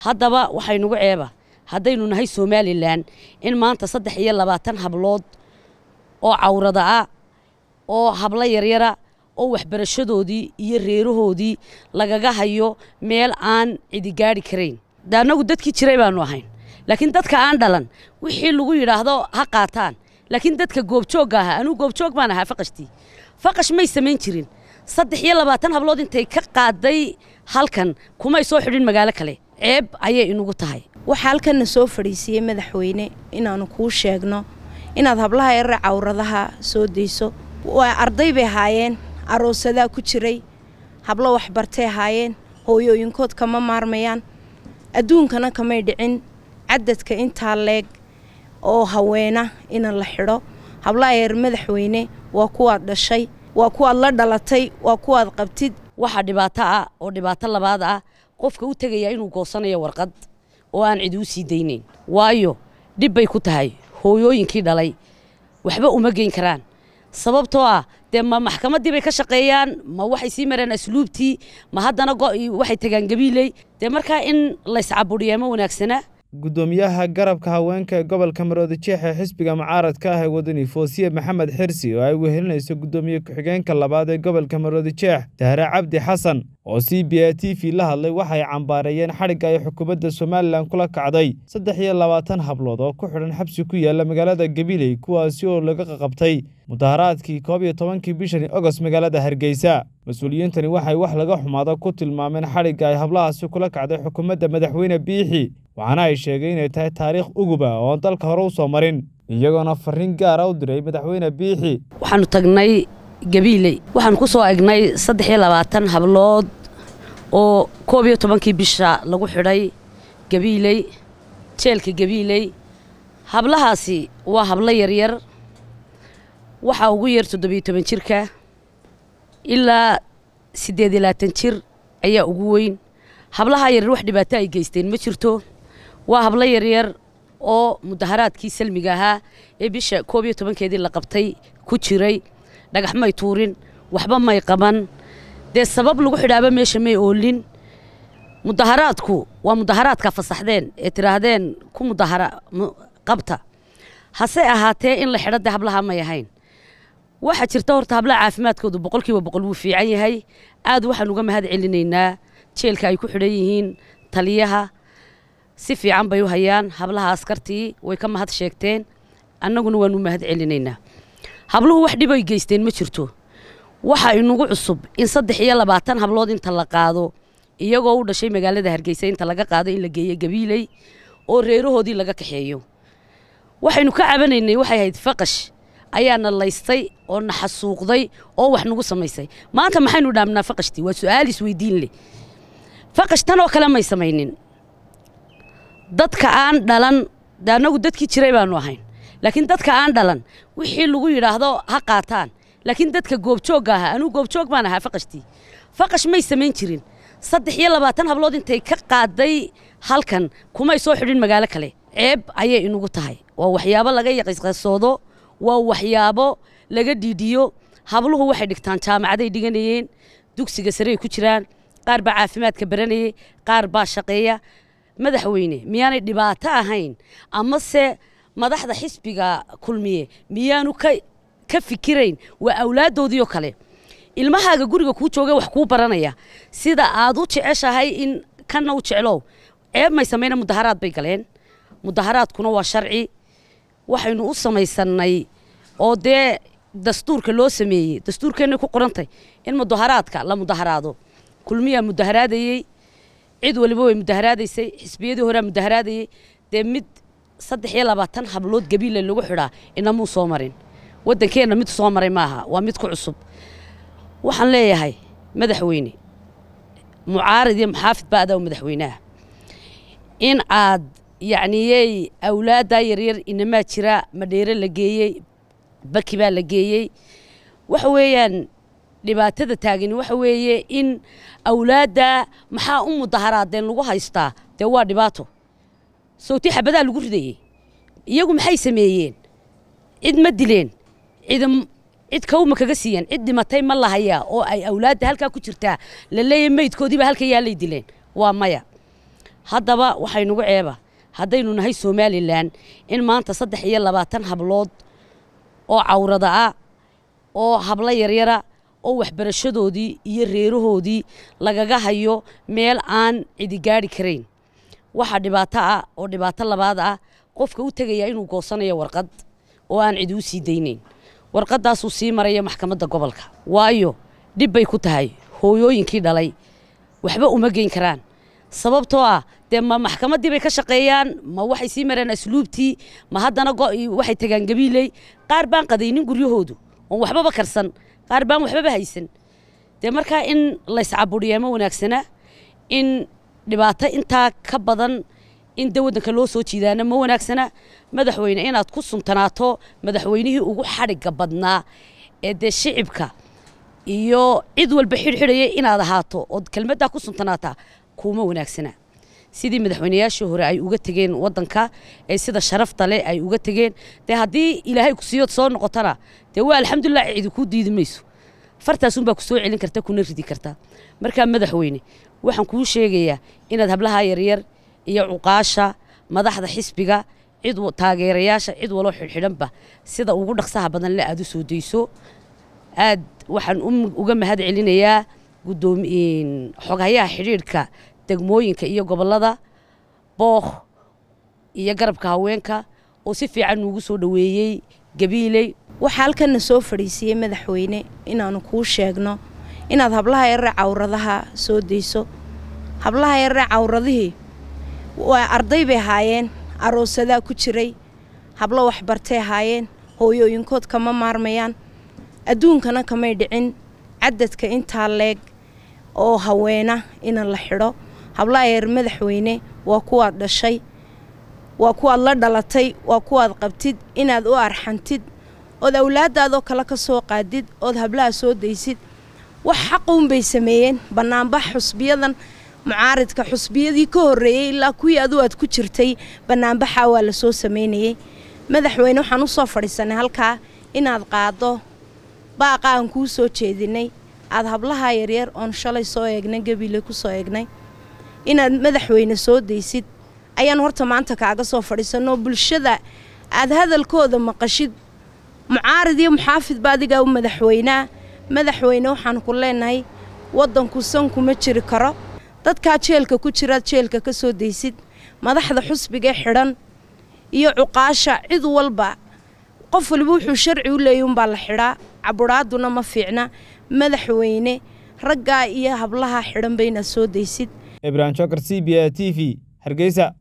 haddaba waxaynugu ceeba haddaynu nahay somalilan in maanta saddex iyo labaatan hablood oo cawrada ah oo hablo yaryara oo waxbarashadoodii iyo reerahoodii lagaga hayo meel aan cidi gaadhi karayn de annagu dadkii jiray baanu ahayn laakiin dadka aan dhalan wixii lagu yidhaahdo ha qaataan laakiin dadka goobjoogga ahaa anuu goobjoog baan ahaa faqashtii faqash may samayn jirin saddex iyo labaatan hablood intay ka qaaday halkan kumay soo xidhin magaalo kale ceeb ayay inugu tahay waxaa halkanna soo fadhiisiiyey madaxweyne inaannu kuu sheegno inaad hablaha yarare cawradaha soo dayso waa arday bay ahaayeen aroosadaa ku jiray hablo waxbartay ahaayeen hooyooyinkood kama maarmayaan adduunkana kamay dhicin cadadka intaa leeg oo haweena ina la xidho hablaha yar madaxweyne waa kuwaad dhashay waa kuwaad la dhalatay waa kuwaad qabtid waxaa dhibaato ah oo dhibaato labaad ah qofka u tegayaa inuu goosanayo warqad oo aan cidi u sii daynayn waayo dhib bay ku tahay hooyooyinkii dhalay waxba uma geyn karaan sababtoo ah dee ma maxkamaddii bay ka shaqeeyaan ma waxay sii mareen asluubtii ma haddana waxay tegaan gabiiley dee markaa in layscabudhiyaa ma wanaagsana guddoomiyaha garabka haweenka ee gobolka maroodi jeex ee xisbiga mucaaradka ah ee wadani foosiye maxamed xirsi oo ay wehelinayso guddoomiye ku-xigeenka labaad ee gobolka maroodi jeex dahre cabdi xasan oo c b a t v la hadlay waxay cambaareeyeen xadhigga ay xukuumadda somalilan kula kacday saddex iyo labaatan hablood oo ku xidhan xabsi ku yaala magaalada gabiley kuwaasi oo laga qaqabtay mudaharaadkii koob iyo tobankii bishani ogost magaalada hargeysa mas-uuliyiintani waxay wax laga xumaado ku tilmaameen xadhigga ay hablahaasi kula kacday xukuumadda madaxweyne biixi waxaana ay sheegay inay tahay taariikh uguba oon dalka hore u soo marin iyagoona farriin gaara u diray madaxweyne biixi waxaanu tagnay gabiiley waxaanu ku soo egnay saddex iyo labaatan hablood oo koob iyo tobankii bisha lagu xidhay gabiiley jeelka gabiiley hablahaasi waa hablo yaryar waxaa ugu yar toddobiyo toban jirka ilaa siddeed iyo labaatan jir ayaa ugu weyn hablahaa yaryar wax dhibaato ay geysteen ma jirto waa hablo yaryar oo mudaharaadkii salmiga ahaa ee bisha koob iyo tobankeedii la qabtay ku jiray dhagax may tuurin waxba may qaban dee sabab lagu xidhaaba meesha may oolin mudaharaadku waa mudaharaadka fasaxdeen ee tidhaahdeen ku mudahara qabta hase ahaatee in la xidho dee hablaha may ahayn waxaa jirta horta hablaha caafimaadkoodu boqolkiiba boqol wuu fiican yahay aad waxaan uga mahad celinaynaa jeelka ay ku xidhan yihiin taliyaha si fiican bay u hayaan hablaha askartii way ka mahad sheegteen annaguna waanu mahad celinaynaa habluhu wax dhib ay geysteen ma jirto waxa inugu cusub in saddex iyo labaatan hablood inta la qaado iyagoo u dhashay magaalada hargeysa inta laga qaado in la geeyo gabiiley oo reerahoodii laga kaxeeyo waxaynu ka cabanaynay waxay ahayd faqash ayaana laystay oo na xasuuqday oo wax nagu samaysay maanta maxaynu dhaamnaa faqashtii waa su-aal isweydiin leh faqash tan oo kale may samaynin dadka aan dhalan de annagu dadkii jiray baanu ahayn laakiin dadka aan dhalan wixii lagu yidhaahdo ha qaataan laakiin dadka goobjoogga ahaa anuu goobjoog baan ahaa faqashtii faqash may samayn jirin saddex iyo labaatan hablood intay ka qaaday halkan kumay soo xidhin magaalo kale ceeb ayay inugu tahay waa waxyaabo laga yaqiisqasoodo waa waxyaabo laga dhiidhiyo habluhu waxay dhigtaan jaamacaday dhiganayeen dugsiga sarey ku jiraan qaar baa caafimaadka baranayay qaar baa shaqeeya madaxweyne miyaanay dhibaato ahayn amase madaxda xisbiga kulmiye miyaanu ka fikirayn waa awlaaddoodii oo kale ilmahaaga guriga kuu jooga wax kuu baranaya sida aad u jeceshahay in kanna u jeclow ceeb may samayna mudaharaad bay galeen mudaharaadkuna waa sharci waxaynu u samaysannay oo dee dastuurka loo sameeyey dastuurkeennay ku qorantay in mudaharaadka la mudaharaado kulmiyaa mudaharaadayey cid waliba way mudaharaadaysay xisbiyadii horea mudaharaadayey dee mid saddex iyo labaatan hablood gabiile lagu xidhaa inamuu soo marin waddankeenna mid soo maray maaha waa mid ku cusub waxaan leeyahay madaxweyne mucaarid iyo muxaafid baa adaa madaxweynaha in aad yacniyey awlaaddaa yaryar inamaa jira madheere la geeyey baki baa la geeyey waxa weeyaan dhibaatada taagani waxa weeye in awlaadda maxaa u mudaharaadeen lagu haystaa dee waa dhibaato sawti xabadaa lagu ridayey iyagu maxay sameeyeen cid ma dileen cid cid kawma kaga siiyeen cid dhimatay ma lahayaa oo ay awlaadda halkaa ku jirtaa la leeyahay meydkoodiiba halka yaalay dileen waa maya haddaba waxaynugu ceeba haddaynu nahay somalilan in maanta saddex iyo labaatan hablood oo cawrada ah oo hablo yaryara oo waxbarashadoodii iyo reerahoodii lagaga hayo meel aan cidi gaadhi karayn waxaa dhibaato ah oo dhibaato labaad ah qofka u tegaya inuu goosanayo warqad oo aan cidi u sii daynayn warqadaasuu sii maraya maxkamadda gobolka waayo dhib bay ku tahay hooyooyinkii dhalay waxba uma geyn karaan sababtoo ah dee ma maxkamaddii bay ka shaqeeyaan ma waxay sii mareen asluubtii ma haddana waxay tagaan gabiiley qaar baan qadaynin guryahoodu oon waxbaba karsan qaar baan waxbaba haysan dee markaa in layscaburiyaa ma wanaagsana in dhibaato intaa ka badan in de waddanka loo soo jiidaana ma wanaagsana madaxweyne inaad ku suntanaato madaxweynihii ugu xadhigga badnaa ee dee shicibka iyo cid walba xidhxidhaya inaad ahaato ood kelmaddaa ku suntanaataa kuuma wanaagsana sidii madaxweynayaashii hore ay uga tegeen waddanka ee sida sharafta leh ay uga tegeen dee haddii ilaahay kusiiyood soo noqotana dee waa alxamdulilah cidi kuu diidi mayso fartaasunbaa ku soo celin karta kuna ridi karta markaa madaxweyne waxaan kuu sheegayaa inaad hablaha yaryar iyo cuqaasha madaxda xisbiga cid taageerayaasha cid waloo xidhxidhanba sida ugu dhaqsaha badan le aad u soo dayso aad waxaan uga mahad celinayaa xoghayaha xidhiidhka degmooyinka iyo gobollada bookh iyo garabka haweenka oo si fiican nuugu soo dhoweeyey gabiiley waxaa halkanna soo fadhiisiiyey madaxweyne inaanu kuu sheegno inaad hablaha yarre cawradaha soo dayso hablaha yarre cawradihii waa arday bay ahaayeen aroosadaa ku jiray hablo waxbartay ahaayeen hooyooyinkood kama maarmayaan adduunkana kamay dhicin cadadka intaa leeg oo haweena in la xidho hablaha yar madaxweyne waa kuwaad dhashay waa kuwaad la dhalatay waa kuwaad qabtid inaad u arxantid ood awlaadaadoo kale ka soo qaadid ood hablaha soo daysid wax xaquunbay sameeyeen bannaanbax xusbiyadan mucaaridka xusbiyadii ka horreeyey ilaa kuwii adu aad ku jirtay bannaanbaxaa waa la soo samaynayey madaxweyne waxaan u soo fadhiisanay halkaa inaad qaaddo baaqa aan kuu soo jeedinay aad hablaha yaryar oon shalay soo eegnay gabiile ku soo eegnay inaad madaxweyne soo daysid ayaan horta maanta kaaga soo fadhiisanoo bulshada aad hadalkooda maqashid mucaarid iyo muxaafid ba adigaa u madaxweynaa madaxweyne waxaan ku leenahay waddanku sankuma jiri karo dadkaa jeelka ku jiraad jeelka ka soo daysid madaxda xusbigae xidhan iyo cuqaasha cid walba qof waliba wuxuu sharci u leeyay unbaa la xidhaa caburaaduna ma fiicna madaxweyne raggaa iyo hablaha xidhanba inaad soo daysid ibrahim jokar c b a t v hargeysa